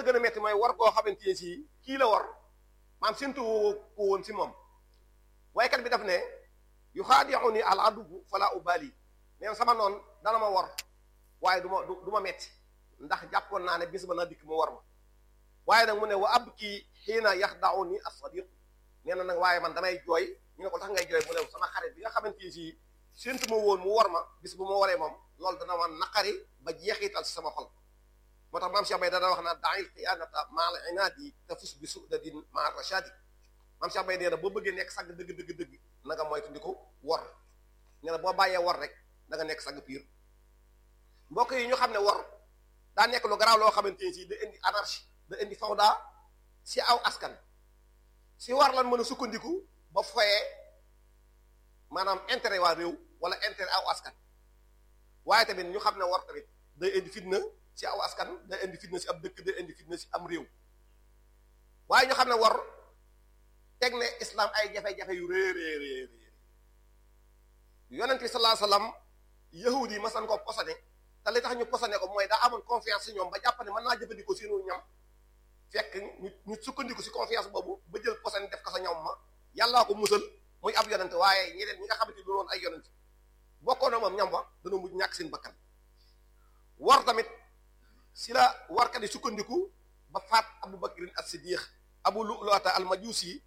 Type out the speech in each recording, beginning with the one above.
sa gën a metti mooy war koo xamante ne si kii la war maam séntu ko woon si moom waykat bi daf ne yu xaadi'uni al adubu fala ubali neen sama noon dana ma war waaye du ma du ma metti ndax jàppoon naa ne bis ba na dikk mu war ma waaye nag mu ne wa ab kii xiina yaxda'uni as-sadiq nee na nag waaye man damay jooy ñu ne ko tax ngay jooy mu ne sama xarit bi nga xamante ni si séntu ma woon mu war ma bis bu ma waree moom loolu dana ma naqari ba jeexital si sama xol moo tax maam Cheikh Bay dana wax naa da'il xiyaanata ma'al inaadi tafus bi su'dadin ma'a rashadi maam Cheikh Bay nee na boo bëggee nekk sàgg dëgg dëgg dëgg na nga moytu ndi ko war nee na boo bàyyee war rek da nga nekk sàgg piir mbokk yi ñu xam ne war daa nekk lu garaaw loo xamante ni si da indi anarchie da indi fawda si aw askan si war lan mën a sukkandiku ba foyee maanaam intérêt waa réew wala intérêt aw askan waaye tamit ñu xam ne war tamit day indi fitna si aw askan day indi fitna si ab dëkk day indi fitna si am réew waaye ñu xam ne war teg ne islam ay jafe-jafe yu rée rée rée yonent bi sallallahu alayhi wasallam yahudi yi masan ko posane te li tax ñu posane ko mooy daa amoon confiance si ñoom ba jàpp ne mën naa jëfandikoo seenu ñam fekk ñu ñu sukkandiku si confiance boobu ba jël posane def ko sa ñam ma yàllaa ko musal muy ab yonent waaye ñeneen ñi nga xamante ni doon ay yonent bokkoon na moom ñam wa dana mujj ñàkk seen bakkan war tamit si la warkat yi sukkandiku ba faat abu bakrin as-siddiq abu lu'lu'ata al-majusi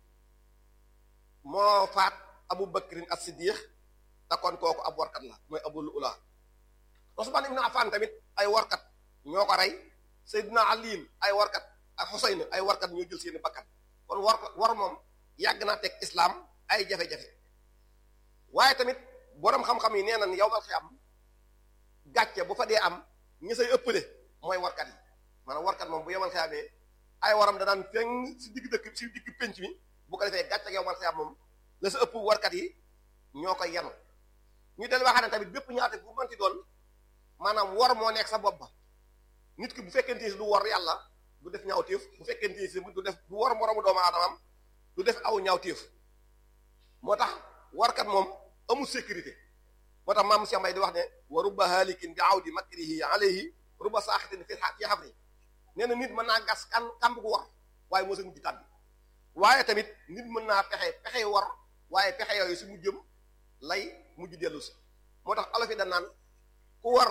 moo faat abu bakrin as-siddiq te kon kooku ab warkat la mooy abu lu'lu'a Usman ibn Affan tamit ay warkat ñoo ko rey Seydina Ali ay warkat ak Xuseyn ay warkat ñoo jël seeni bakkan kon war war moom yàgg naa teg islam ay jafe-jafe waaye tamit borom xam-xam yi nee nañ yow mal xiyam gàcce bu fa dee am ñi say ëppale mooy warkat yi maanaam warkat moom bu yomal xiyamee ay waram da daan feeñ si digg dëkk si digg penc mi bu ko defee gàcce ak yow mal xiyam moom la sa ëpp warkat yi ñoo koy yenu ñu del waxaane tamit bépp ñaate bu mënti doon maanaam war moo nekk sa bopp ba nit ki bu fekkente si du war yàlla du def ñaawteef bu fekkente si du def du war moroomu doomu aadamam du def aw ñaawteef moo tax warkat moom amul sécurité moo tax maam Cheikh Mbaye di wax ne wa rubba halikin bi awdi makrihi alayhi rubba saaxitin fi fi xafri nee na nit mën naa gas kan kamb gu war waaye moo sa mujj tàbbi waaye tamit nit mën naa pexe pexe war waaye pexe yooyu si mujjëm lay mujj dellu si moo tax olof yi da naan ku war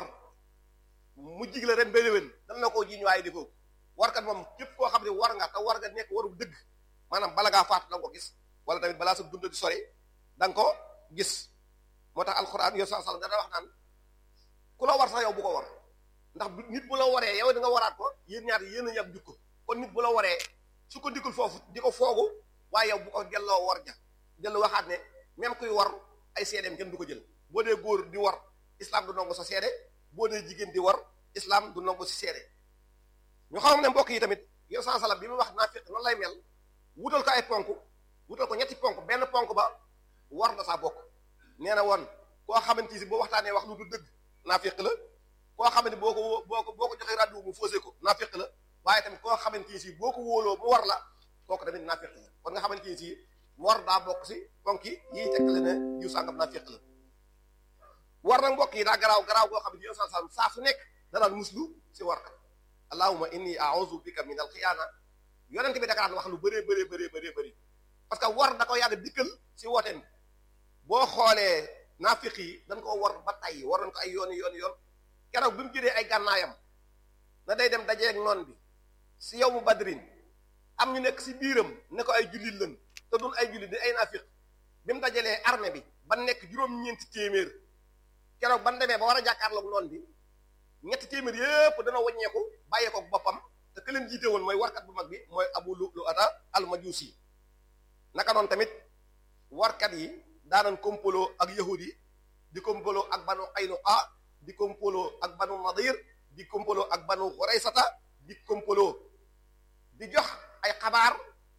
mu jig la ren ba déwén dan la koo jiiñ waaye defoo warkat moom képp koo xam ne war nga te war nga nekk waru dëgg maanaam bala ngaa faatu da nga ko gis wala tamit balaa sa dund di sori da nga ko gis moo tax alxuraan yow sallallahu alayhi wasallam dana wax naan ku la war sax yow bu ko war ndax nit bu la waree yow di nga waraat ko yéen ñaar yéen a yab jukko kon nit bu la waree su ko dikkul foofu di ko foogu waaye yow bu ko delloo war ja dellu waxaat ne même kuy war ay seedeem kenn du ko jël boo dee góor di war islam du nangu sa seede boo dee jigéen di war islam du nangu si seede ñu xam ne mbokk yi tamit yow sallallahu alayhi wasallam bi mu wax naafiq noonu lay mel wutal ko ay ponk wutal ko ñetti ponk benn ponk ba war na saa bokk nee na woon koo xamante si boo waxtaanee wax lu du dëgg naafiq la koo xamante boo ko boo ko boo ko joxee rajo mu faussé ko naafiq la waaye tamit koo xamante si boo ko wóoloo mu war la kooku tamit naafiq la kon nga xamante si war daa bokk si ponk yi yiy tekkale ne jiw sàngam naafiq la war nag mbokk yi daa garaaw garaaw goo xam ne yow saa saa su nekk danaan muslu si war kat allahumma inni a'udhu bika min al-xiyaana yonent bi da daan wax lu bëree bëree bëree bëree bëri parce que war da ko yàgg dikkal si wooteem boo xoolee naafiq yi dañ ko war ba tey war nañ ko ay yooni yooni yoon keroog bi mu jëlee ay gànnaayam na day dem dajeeg noon bi si yow mu badrin am ñu nekk si biiram ne ko ay jullit lañ te dun ay jullit di ay naafiq bi mu dajalee armée bi ba nekk juróom-ñeenti téeméer keroog ban demee ba war a jàkkaarloog noon bi ñetti téeméer yépp dana wàññeeku bàyyee ko boppam te ke leen jiite woon mooy warkat bu mag bi mooy abu lu'lu'ata al-majusi naka noonu tamit warkat yi daanan kompolo ak yahud yi di kompolo ak banu qaynuqa di kompolo ak banu nadir di kompolo ak banu xuraysata di kompolo di jox ay xabaar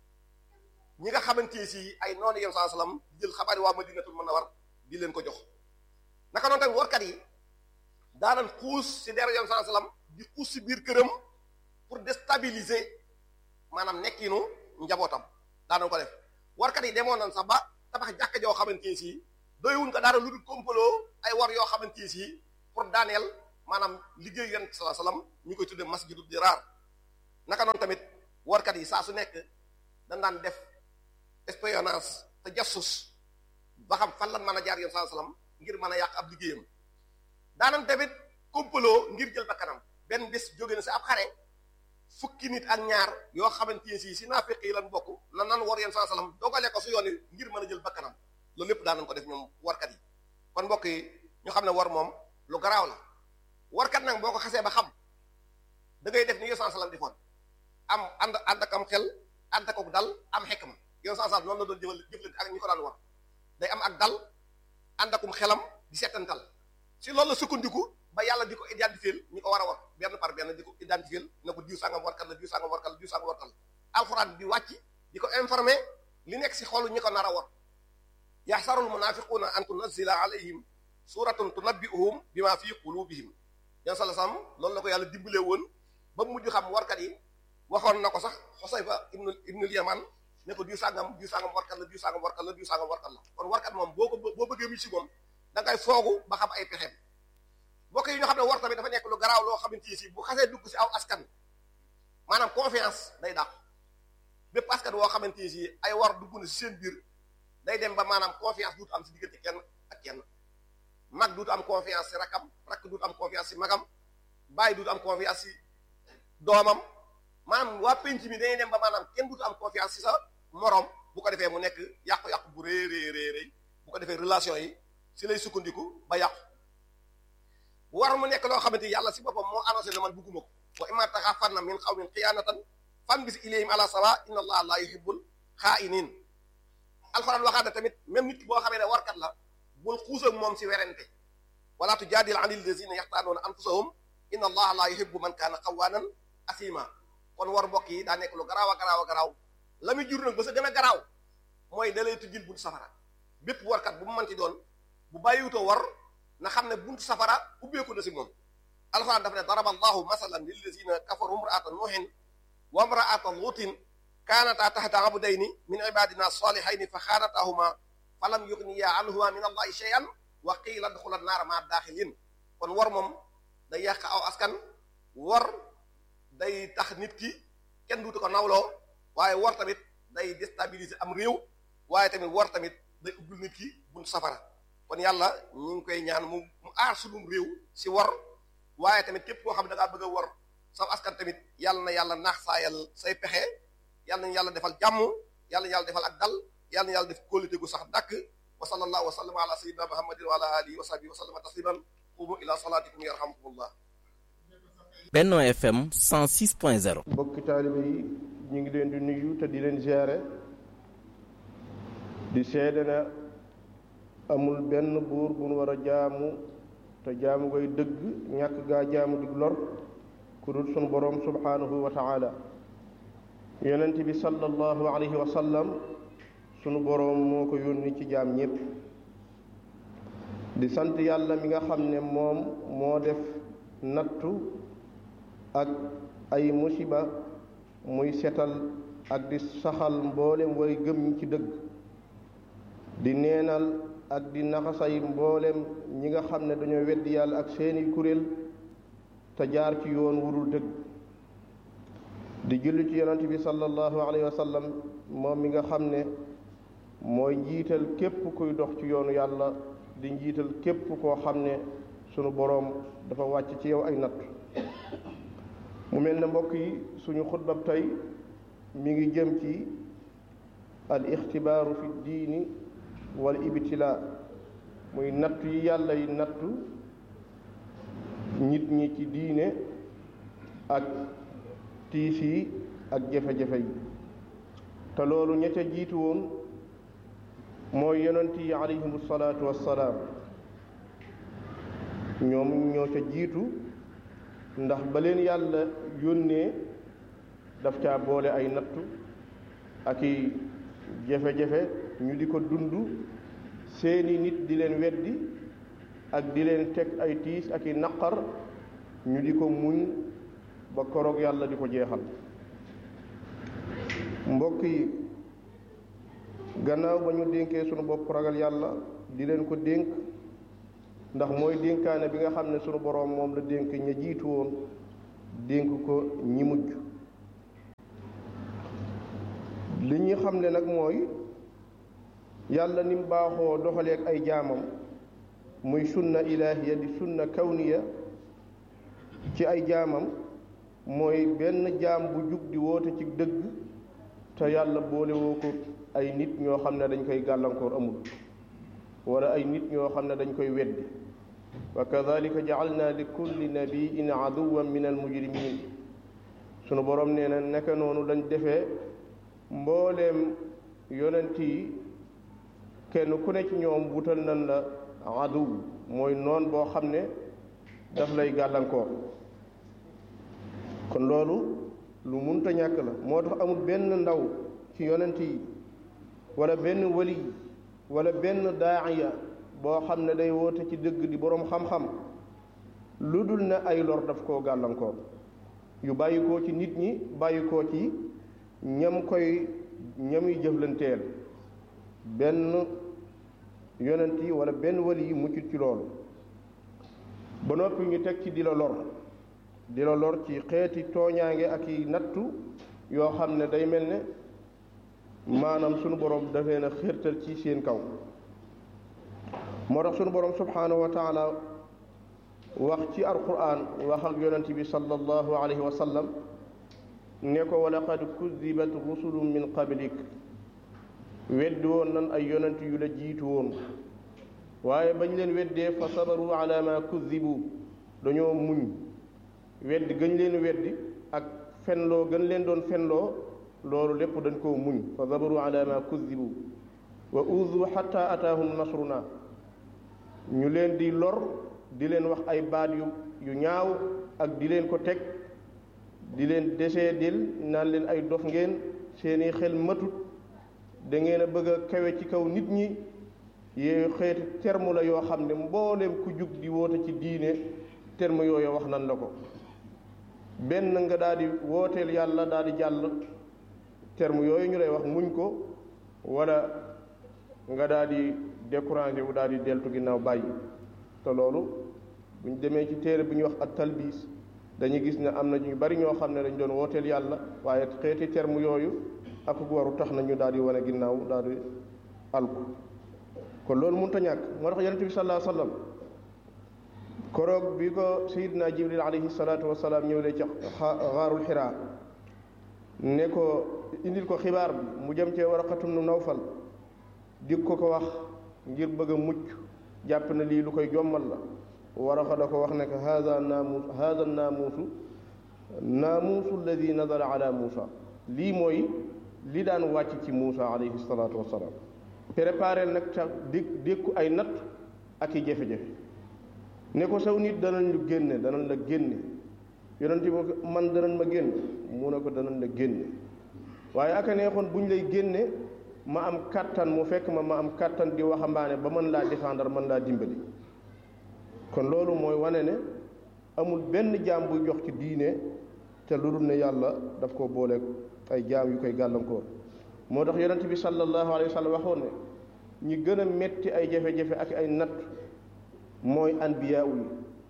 ñi nga xamante si ay noonu yem saa salaam jël xabaar yi waa madinatul munawwar di leen ko jox naka noonu tamit warkat yi daanan xuus si der yem saa salaam di xuus si biir këram pour déstabiliser maanaam nekkinu njabootam daanan ko def warkat yi demoon nañ sax ba tabax jàkka joo xamante ni si doywuñ ko daara lu dul kompaloo ay war yoo xamante ni si pour daaneel maanaam liggéey yonent sallallahu alayhi wasallam ñu koy tudde masjidu diraar naka noonu tamit warkat yi saa su nekk dañ daan def espionnage te jassus ba xam fan lan mën a jaar yoon saa salaam ngir mën a yàq ab liggéeyam daanan tamit complot ngir jël bakkanam benn bés jóge na si ab xare fukki nit ak ñaar yoo xamante ne si si naafiq yi lan bokk na nan war yoon saa salaam dogale ko su yoon yi ngir mën a jël bakkanam loolu lépp daan nañ ko def ñoom warkat yi kon mbokk yi ñu xam ne war moom lu garaaw la warkat nag boo ko xasee ba xam da ngay def ni yoon saa salaam defoon am ànd ànd ak am xel ànd ak dal am xekma yoon saa salaam noonu la doon jëfal jëflante ak ñi ko daan war day am ak dal ànd akum xelam di seetantal si loolu la sukkandiku ba yàlla di ko identifier ñi ko war a war benn par benn di ko identifier na ko diw sangam warkat la diw sangam warkat la diw sangam warkat la alxuraan di wàcc di ko informer li nekk si xolu ñi ko nar a war yaxsarul munafiquuna an tunazila alayhim suratun tunabbi'uhum bima fi qulubihim yan sala sam loolu la ko yàlla dimbalee woon ba mujj xam warkat yi waxoon na ko sax xosayfa ibnu ibnul yaman ne ko diw sangam diw sangam warkat la diw sangam warkat la diw sangam warkat la kon warkat moom boo ko boo bëggee mi si moom da ngay foogu ba xam ay pexeem mbokk yi ñoo xam ne war tamit dafa nekk lu garaaw loo xamante ni si bu xasee dugg si aw askan maanaam confiance day dàq bépp askan woo xamante ni si ay war dugg na si seen biir day dem ba maanaam confiance duutu am si diggante kenn ak kenn mag duutu am confiance si rakam rakk duutu am confiance si magam bàyyi duutu am confiance si doomam maanaam waa penc mi dañuy dem ba maanaam kenn duutu am confiance si sa morom bu ko defee mu nekk yàqu-yàqu bu rëy rëy rëy rëy bu ko defee relation yi si lay sukkandiku ba yàqu war mu nekk loo xamante yàlla si boppam moo annoncé ne man bugguma ko wa imma taxaafanna min qawmin xiyaanatan fambis ilayhim ala sawa inna allaha la yuhibbul xaa'inin alxuraan waxaat na tamit même nit boo xamee ne warkat la bul xuus ak moom si werante wala tujaadil anil lazina yaxtaanuuna anfusahum inna allaha la yuhibbu man kaana xawaanan asima kon war mbokk yi daa nekk lu garaaw a garaaw a garaaw la muy jur nag ba sa gën a garaaw mooy da lay tujjil buntu safara bépp warkat bu mu mënti doon bu bàyyiwutoo war na xam ne buntu safara ubbeeku na si moom alxuraan dafa ne daraba allahu masalan lillazina kafaru imraata nuuhin wa imraata luutin kaanataa taxta abdayni min ibadina salihayni fa xaanataahuma fa lam yugniya anhuma min allahi shay'an wa qiila dxula naara maa daaxilin kon war moom day yàq aw askan war day tax nit ki kenn duutu ko nawloo waaye war tamit day déstabiliser am réew waaye tamit war tamit day ubbil nit ki buntu safara kon yàlla ñu ngi koy ñaan mu mu aar sunum réew si war waaye tamit képp koo xam ne da ngaa bëgg a war saw askan tamit yàlla na yàlla naax saayal say pexe yàlla na yàlla defal jàmm yàlla na yàlla defal ak dal yàlla na yàlla def kóolite gu sax dàkk wa sallallahu wa sallama ala sayyidina muhammadin wa ala alihi wa sahbihi wa sallama tasliman qumu ila salatikum yarhamkumullah Benno FM 106.0 mbokki taalibe yi ñu ngi leen di nuyu te di leen ziare di seede na amul benn buur bu nu war a jaamu te jaamu koy dëgg ñàkk gaa jaamu dig lor ku dul sunu boroom subhaanahu wa taala yonent bi sallallahu alayhi wa sallam sunu boroom moo ko yónni ci jaam ñépp di sant yàlla mi nga xam ne moom moo def nattu ak ay musiba muy setal ak di saxal mboolem way gëm ñi ci dëgg di neenal ak di naxasay mboolem ñi nga xam ne dañoo weddi yàlla ak seeni kuréel te jaar ci yoon wurul dëgg di julli ci yonent bi sallallahu alayhi wa sallam moom mi nga xam ne mooy njiital képp kuy dox ci yoonu yàlla di njiital képp koo xam ne sunu boroom dafa wàcc ci yow ay natt mu mel ne mbokk yi suñu xutbab tey mi ngi jëm ci al ixtibaaru fi diini wal ibtilaa muy nattu yi yàlla yi nattu nit ñi ci diine ak tiis yi ak jafe-jafe yi te loolu ña ca jiitu woon mooy yonent yi alayhimu salaatu wassalaam ñoom ñoo ca jiitu ndax ba leen yàlla yónnee daf caa boole ay nattu ak i jafe-jafe ñu di ko dund seeni nit di leen weddi ak di leen teg ay tiis ak i naqar ñu di ko muñ ba koroog yàlla di ko jeexal mbokk yi gannaaw ba ñu dénkee sunu bopp ragal yàlla di leen ko dénk ndax mooy dénkaane bi nga xam ne sunu boroom moom la dénk ña jiitu woon dénk ko ñi mujj ñuy xam ne nag mooy yàlla ni mu baaxoo doxaleeg ay jaamam muy sunna ilaahiya di sunna kawniya ci ay jaamam mooy benn jaam bu jug di woote ci dëgg te yàlla boole woo ko ay nit ñoo xam ne dañ koy gàllankoor amul wala ay nit ñoo xam ne dañ koy weddi wa kadalika jacalna li kulli nabiyin aduwan min almujrimin sunu borom nee na naka noonu lañ defee mbooleem yonent yi kenn ku ne ci ñoom wutal nañ la aduw mooy noon boo xam ne daf lay gàllankoor kon loolu lu munta ñàkk la moo tax amul benn ndaw ci yonent yi wala benn wali wala benn daaiya boo xam ne day woote ci dëgg di boroom xam-xam lu dul ne ay lor daf koo gàllankoor yu bàyyi koo ci nit ñi bàyyi koo ci ñam koy ñamuy jëflanteel benn yonent yi wala benn wali yi muccut ci loolu ba noppi ñu teg ci di la lor di la lor ci xeeti tooñaange ak i nattu yoo xam ne day mel ne maanaam sunu borom dafee na xirtal ci seen kaw moo tax sunu borom subhaanahu wa taala wax ci alquran wax ak yonent bi sallallahu alayhi wa sallam ne ko wa laqad kudibat rusulun min qablik weddi woon nan ay yonent yu la jiitu woon waaye bañ leen weddee fa sabaru ala ma kudibu dañoo muñ weddi gëñ leen weddi ak fenloo gën leen doon fenloo loolu lépp dañ koo muñ fa sabaru ala ma kudibu wa uzu xatta ataahum nasruna ñu leen di lor di leen wax ay baat yu yu ñaaw ak di leen ko teg di leen desee dil naan leen ay dof ngeen seeni xel matut da ngeen a bëgg a kawe ci kaw nit ñi yooyu xeeti terme la yoo xam ne mbooleem ku jug di woote ci diine terme yooyu wax nan la ko benn nga daal di wooteel yàlla daal di jàll terme yooyu ñu lay wax muñ ko wala nga daal di découragé wu daal di deltu ginnaaw bàyyi te loolu buñ demee ci téere bi ñuy wax ak talbiis dañuy gis ne am na ñu bari ñoo xam ne dañ doon wooteel yàlla waaye xeeti terme yooyu ak waru tax na ñu daal di wane ginnaaw daal di alku kon loolu mënut a ñàkk moo tax yonent bi sallallahu alayhi wa sallam koroog bi ko sayidna jibril alayhi salaatu wasalaam ñëw lee ci xaarul xiraa ne ko indil ko xibaar bi mu jëm cee waraqatum nu nawfal di ko ko wax ngir bëgg a mucc jàpp na lii lu koy jommal la waraqa da ko wax ne ko haada naamuus haada naamuusu naamuusu alladi nazala ala muusa lii mooy li daan wàcc ci muusa alayhi salaatu wasalaam préparé nag tax dé dékku ay natt ak i jafe-jafe ne ko saw nit danañ lu génne danañ la génne yonent bi man danañ ma génne mu ne ko danañ la génne waaye aka neexoon bu ñu lay génne ma am kàttan mu fekk ma ma am kàttan di waxambaane ba mën laa défendre mën laa dimbali kon loolu mooy wane ne amul benn jaam buy jox ci diine te lu dul ne yàlla daf ko booleeg ay jaam yu koy gàllankoor moo tax yonent bi sallallahu alayhi wa sallam waxoon ne ñi gën a metti ay jafe-jafe ak ay natt mooy anbiyaa yi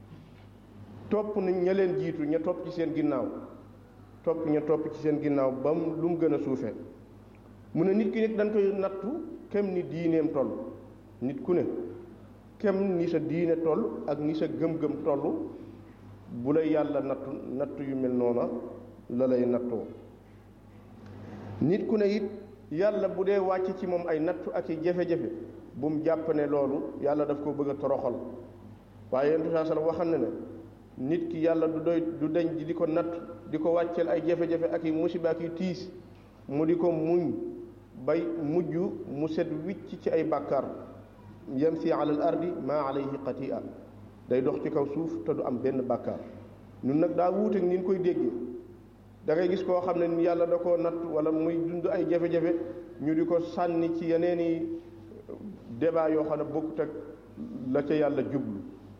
topp nañ ña leen jiitu ña topp ci seen ginnaaw topp ña topp ci seen ginnaaw ba mu lu mu gën a suufee mu ne nit ki nit dañ koy nattu kem ni diineem toll nit ku ne kem ni sa diine toll ak ni sa gëm-gëm toll bu lay yàlla nattu nattu yu mel noona la lay nattoo nit ku ne it yàlla bu dee wàcc ci moom ay nattu ak i jafe-jafe bu mu jàpp ne loolu yàlla daf ko bëgg a toroxal waaye yonent saa sallam waxal na ne nit ki yàlla du doy du deñ di ko natt di ko wàcceel ay jafe-jafe ak i musiba ak i tiis mu di ko muñ bay mujj mu set wicc ci ay bàkkaar yamsi ala al ardi maa alayhi xatia day dox ci kaw suuf te du am benn bàkkaar ñun nag daa wuuteeg ni ñu koy déggee da ngay gis koo xam ne yàlla da koo natt wala muy dund ay jafe-jafe ñu di ko sànni ci yeneeni débat yoo xam ne bokkut ak la ca yàlla jublu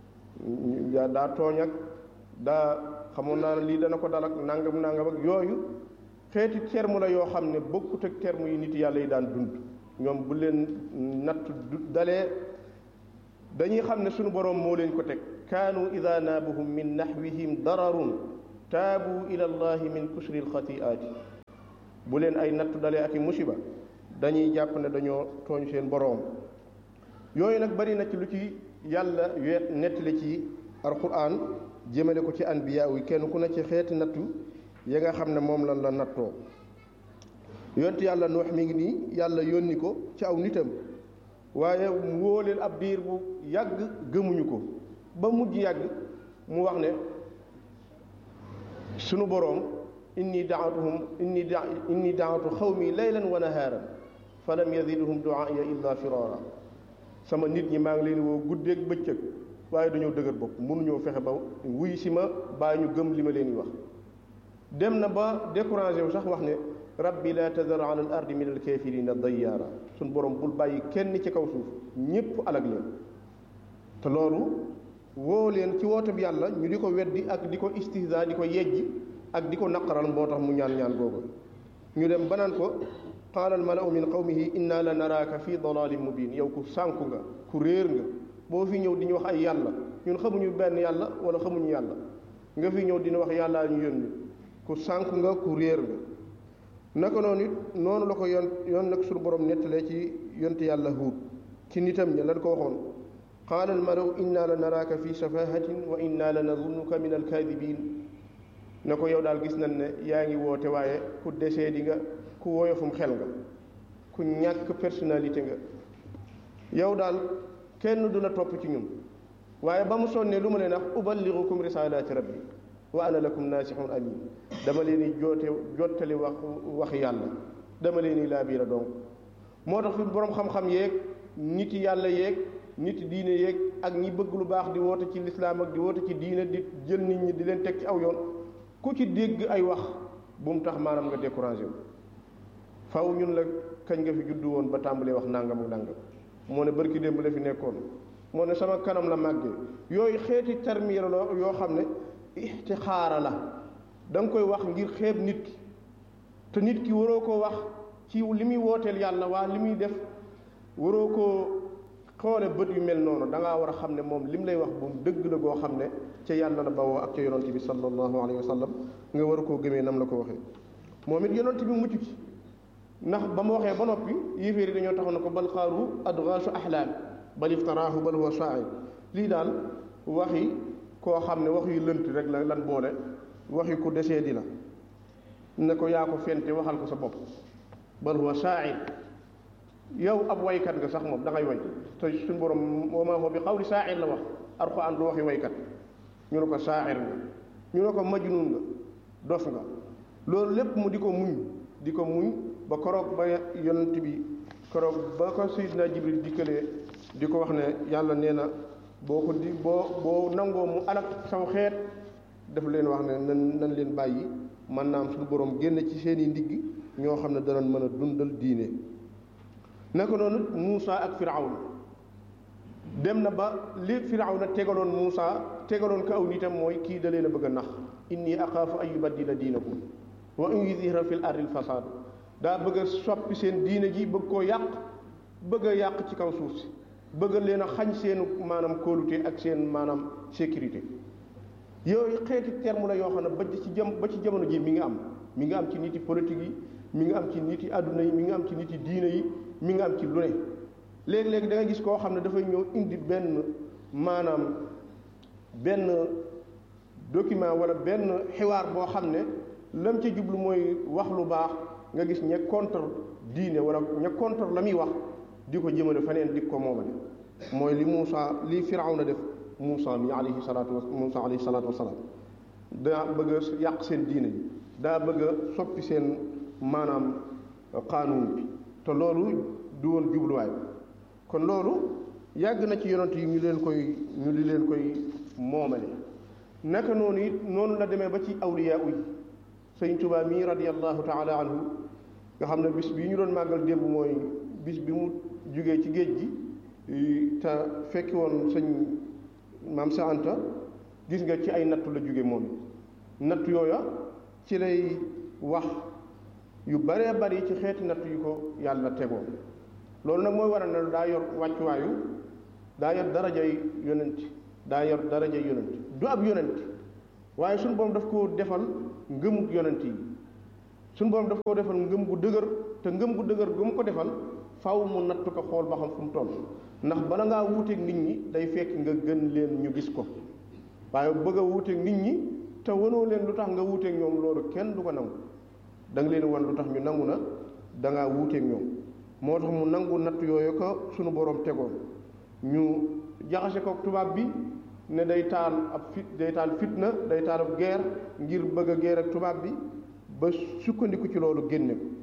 daa tooñ ak daa xamoon naa ne lii dana ko dal ak nangam nangam ak yooyu xeeti terme la yoo xam ne bokkut ak terme yi nit yàlla yi daan dund ñoom bu leen natt du dalee dañuy xam ne sunu boroom moo leen ko teg kaanu ida naabuhum min naxwihim dararun taabu ila allahi min kusri alxatiaati bu leen ay nattu dalee ak i musiba dañuy jàpp ne dañoo tooñ seen boroom yooyu nag bari na ci lu ci yàlla weet nettali ci alquran jëmale ko ci anbiya yi kenn ku ne ci xeeti nattu ya nga xam ne moom lan la nattoo yonent yàlla nuux mi ngi nii yàlla yónni ko ci aw nitam waaye mu woo leen ab diir bu yàgg gëmuñu ko ba mujj yàgg mu wax ne sunu boroom inni daatuhum inni da inni daatu xawmi laylan wa nahaaran fa lam yazidhum duaaya illa firara sama nit ñi maa ngi leen woo guddeeg bëccëg waaye dañoo dëgër bopp mënuñoo fexe ba wuy si ma bàyyi ñu gëm li ma leen di wax dem na ba découragé wu sax wax ne rabbi la tadar ala al ardi min al kafirina dayyaara suñ borom bul bàyyi kenn ci kaw suuf ñépp alag leen te loolu woo leen ci woote bi yàlla ñu di ko weddi ak di ko istihza di ko yejji ak di ko naqaral moo tax mu ñaan ñaan googu ñu dem banaan ko qaala al malau min qawmihi inna la naraaka fi dalalin mubin yow ku sànku nga ku réer nga boo fi ñëw di ñu wax ay yàlla ñun xamuñu benn yàlla wala xamuñu yàlla nga fi ñëw dina wax yàllaa ñu yónni ku sànku nga ku réer nga naka noonu it noonu la ko yoon yoon nag suñu borom nettalee ci yonte yàlla huut ci nitam ña lan ko waxoon qaala al malaw inna la naraaka fi safahatin wa inna la nazunnuka min alkaadibin na ko yow daal gis nañ ne yaa ngi woote waaye ku desee di nga ku woyofum xel nga ku ñàkk personnalité nga yow daal kenn du la topp ci ñun waaye ba mu sonnee lu ma leen wax uballighukum risalaati rabbi wa ana lakum naasihun amin dama leen di joote jottali wax wax yàlla dama leen di laa biira donc moo tax fi boroom xam-xam yeeg nit yàlla yeeg nit diine yeeg ak ñi bëgg lu baax di woote ci lislaam ak di woote ci diine di jël nit ñi di leen teg ci aw yoon ku ci dégg ay wax bu mu tax maanaam nga découragé wu faw ñun la kañ nga fi juddu woon ba tàmbalee wax nangam ak nangam moo ne bërki démb la fi nekkoon moo ne sama kanam la màggee yooyu xeeti terme la yoo xam ne ixtixaara la da nga koy wax ngir xeeb nit ki te nit ki waroo koo wax ci li muy wooteel yàlla waa li muy def waroo koo xoole bët yu mel noonu da ngaa war a xam ne moom li mu lay wax bu dëgg la goo xam ne ca yàlla la bawoo ak ca yonent bi sallallahu alayhi wa sallam nga war a koo gëmee nam la ko waxee moom it yonent bi mucc ci ndax ba mu waxee ba noppi yéeféer yi dañoo taxaw na ko bal xaaru adgaasu ahlaam bal iftaraahu bal huwa shaa'ir lii daal waxi koo xam ne wax yu lënt rek la lan boole waxi ku desee di la ne ko yaa ko fente waxal ko sa bopp bal huwa shaa'ir yow ab waykat nga sax moom da ngay way te suñu borom wa maa huwa bi qawli shaa'ir la wax alxuraan du waxi waykat ñu ne ko shaa'ir nga ñu ne ko majnuun nga dof nga loolu lépp mu di ko muñ di ko muñ ba koroog ba yonent bi koroog ba ko Seydina Jibril dikkalee di ko wax ne yàlla nee na boo ko di boo boo nangoo mu alak saw xeet daf leen wax ne nan nan leen bàyyi man naam suñu borom génn ci seeni ndigg ñoo xam ne danañ mën a dundal diine naka noonu Muusa ak Firawna dem na ba li Firawna tegaloon Muusa tegaloon ko aw nitam mooy kii da leen a bëgg a nax inni axaafu an yubaddila diinakum wa an yuzhira fil ardil fasaad daa bëgg a soppi seen diine ji bëgg koo yàq bëgg a yàq ci kaw suuf si bëgg leen a xañ seenu maanaam kóolute ak seen maanaam sécurité yooyu xeeti terme la yoo xam ne ba ci jëm ba ci jamono ji mi ngi am mi ngi am ci nit yi politique yi mi ngi am ci nit yi àdduna yi mi ngi am ci nit yi diine yi mi ngi am ci lu ne léegi-léegi da nga gis koo xam ne dafay ñëw indi benn maanaam benn document wala benn xiwaar boo xam ne lam ca jublu mooy wax lu baax nga gis ña contre diine wala ña contre la muy wax di ko jëmale feneen di ko moomale mooy li Muusa li Firawna def Muusa mi alayhi salaatu wa Muusa alayhi salaatu wasalaam daa bëgg a yàq seen diine ji daa bëgg a soppi seen maanaam qaanuun bi te loolu du woon jubluwaay kon loolu yàgg na ci yonent yi ñu leen koy ñu di leen koy moomale naka noonu it noonu la demee ba ci awliyaa yi sëñ Tuubaa mii radiyallahu taala anhu nga xam ne bis bii ñu doon màggal démb mooy bis bi mu jugee ci géej gi te fekki woon sëñ maam sa Anta gis nga ci ay nattu la jóge moom natt yooya ci lay wax yu baree bari ci xeeti natt yu ko yàlla tegoon loolu nag mooy waral ne daa yor wàccuwaayu daa yor darajay yonent daa yor darajay yonent du ab yonent waaye suñu borom daf ko defal ngëmuk yonent yi suñu borom daf koo defal ngëm gu dëgër te ngëm gu dëgër gu mu ko defal faw mu natt ko xool ba xam fu mu toll ndax bala ngaa wuuteeg nit ñi day fekk nga gën leen ñu gis ko waaye bëgg a wuuteeg nit ñi te wanoo leen lu tax nga wuuteeg ñoom loolu kenn du ko nangu da nga leen wan lu tax ñu nangu na da ngaa wuuteeg ñoom moo tax mu nangu natt yooyu ko suñu borom tegoon ñu jaxase ko tubaab bi ne day taal ab fit day taal fitna day taal ab guerre ngir bëgg a guerre ak tubaab bi ba sukkandiku ci loolu génne ko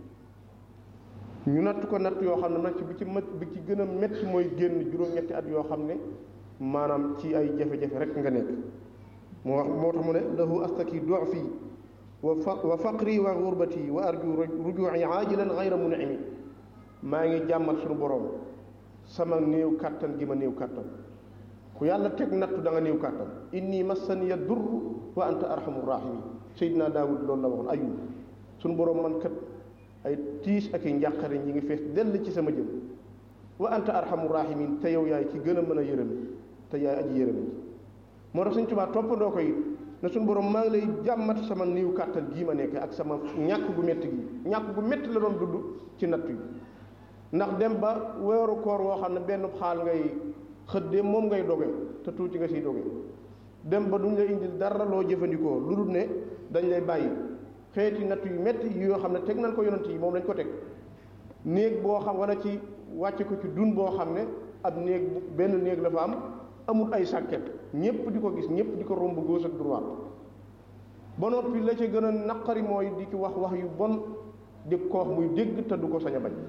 ñu natt ko natt yoo xam ne nag bi ci mët bi ci gën a métti mooy génn juróom-ñetti at yoo xam ne maanaam ci ay jafe-jafe rek nga nekk moo wax moo tax mu ne lahu astaki du'fi wa fa wa faqri wa gurbati wa arju ruju'i aajilan ghayra mun'imi maa ngi jàmmat suñu borom sama néew kàttan gi ma néew kàttan ku yàlla teg nattu da nga néew kàttan inni massaniya durr wa anta arhamur rahimin Seydina Daawud loolu la waxoon ayub suñu borom man kat ay tiis ak i njàqare ñi ngi fees dell ci sama jëm wa anta arhamur rahimin te yow yaay ci gën a mën a yërëm te yaay aji yërëm ji moo tax Sëñ Tuubaa toppandoo ko it ne suñu borom maa ngi lay jàmmat sama néew kàttan gii ma nekk ak sama ñàkk gu métti gi ñàkk gu métti la doon dudd ci natt yi ndax dem ba weeru koor woo xam ne benn xaal ngay xëddee moom ngay doge te tuuti nga siy doge dem ba duñ la indil dara loo jëfandikoo lu dul ne dañ lay bàyyi xeeti natt yu métti yoo xam ne teg nañ ko yonent yi moom lañ ko teg néeg boo xam wala ci wàcce ko ci dun boo xam ne ab néeg benn néeg la fa am amul ay sàkket ñépp di ko gis ñépp di ko romb gauche ak droite ba noppi la ca gën a naqari mooy di ci wax wax yu bon di ko wax muy dégg te du ko sañ a bañ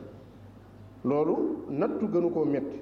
loolu nattu gënu koo metti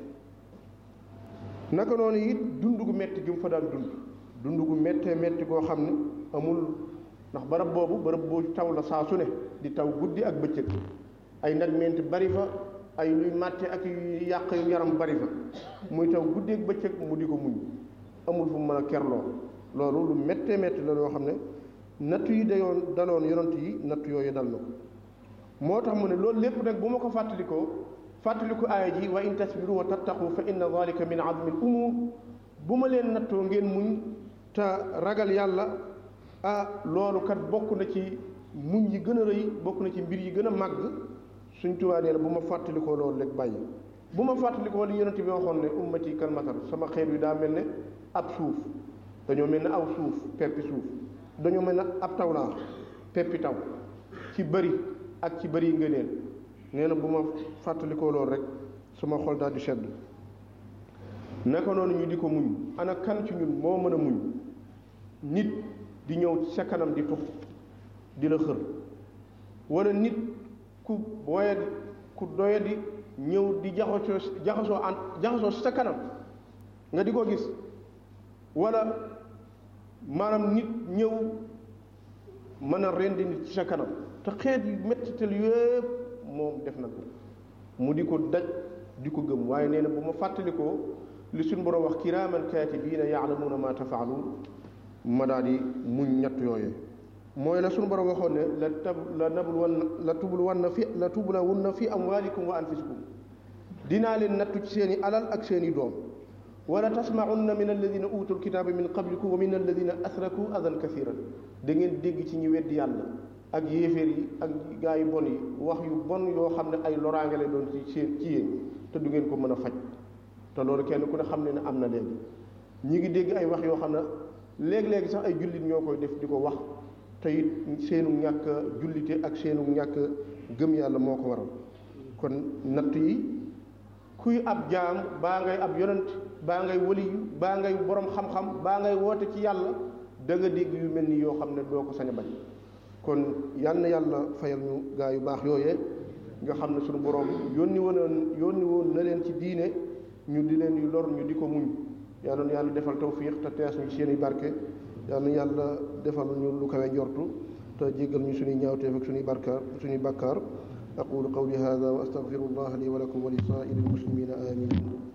naka noonu it dund gu metti gi mu fa daan dund dund gu méttee métti goo xam ne amul ndax barab boobu barab boo taw la saa su ne di taw guddi ak bëccëg ay nag ment bari fa ay luy màtte ak yu yàq yaram bari fa muy taw guddi ak bëccëg mu di ko muñ amul fu mu mën a kerloo loolu lu méttee métti la loo xam ne nattu yi dayoon daloon yonent yi nattu yooyu dal na ko moo tax mu ne loolu lépp nag bu ma ko fàttalikoo fàttaliku aaya ji wa in tasbiru wa tattaqu fa inna dalika min azmi al umur bu ma leen nattoo ngeen muñ te ragal yàlla ah loolu kat bokk na ci muñ yi gën a rëy bokk na ci mbir yi gën a màgg suñ tubaa nee na bu ma fàttalikoo loolu rek bàyyi bu ma fàttalikoo li yonent bi waxoon ne ummati kal matar sama xeet wi daa mel ne ab suuf dañoo mel ne aw suuf peppi suuf dañoo mel ne ab taw laa peppi taw ci bëri ak ci bëri ngëneel nee na bu ma fàttalikoo loolu rek sama xol daal di sedd naka noonu ñu di ko muñ ana kan ci ñun moo mën a muñ nit di ñëw ci sa kanam di tux di la xër wala nit ku booyadi ku doyadi ñëw di jaxasoo jaxasoo an jaxasoo sa kanam nga di ko gis wala maanaam nit ñëw mën a rendi nit ci sa kanam te xeet yu mettital yépp moom def na ko mu di ko daj di ko gëm waaye nee na bu ma fàttalikoo li suñ borom wax kiraaman kaatibiina yaalamuuna ma tafaaluun ma daal di muñ ñett yooyee mooy la suñu borom waxoon ne la tab la nabul wan la tubul wan na fi la tubula wun na fi amwaalikum wa anfusikum dinaa leen nattu ci seen i alal ak seen i doom wala tasmaunna min alladina utul kitaaba min qablikum wa min alladina asraku adan kathiran da ngeen dégg ci ñi weddi yàlla ak yéeféer yi ak gaa yu bon yi wax yu bon yoo xam ne ay loraange lay doon ci seen ci yéen te du ngeen ko mën a faj te loolu kenn ku ne xam ne ne am na léegi ñi ngi dégg ay wax yoo xam ne léeg-léegi sax ay jullit ñoo koy def di ko wax te it seenu ñàkk jullite ak seenu ñàkk gëm yàlla moo ko waral kon natt yi kuy ab jaam baa ngay ab yonent baa ngay waliyu baa ngay borom xam-xam baa ngay woote ci yàlla da nga dégg yu mel ni yoo xam ne doo ko sañ a bañ kon yal na yàlla fayal ñu gaa yu baax yooyee nga xam ne suñu borom yónni woon yónni woon na leen ci diine ñu di leen yu lor ñu di ko muñ yàlla na yàlla defal tawfiq te tees ñu seen i barke yàlla na yàlla defal ñu lu kawe njortu te jéggal ñu suñuy ñaawteef ak suñuy barkaar suñuy bakkaar aqulu qawli hada wa astaghfiru allah li wa lakum wa li saa'iri almuslimina amin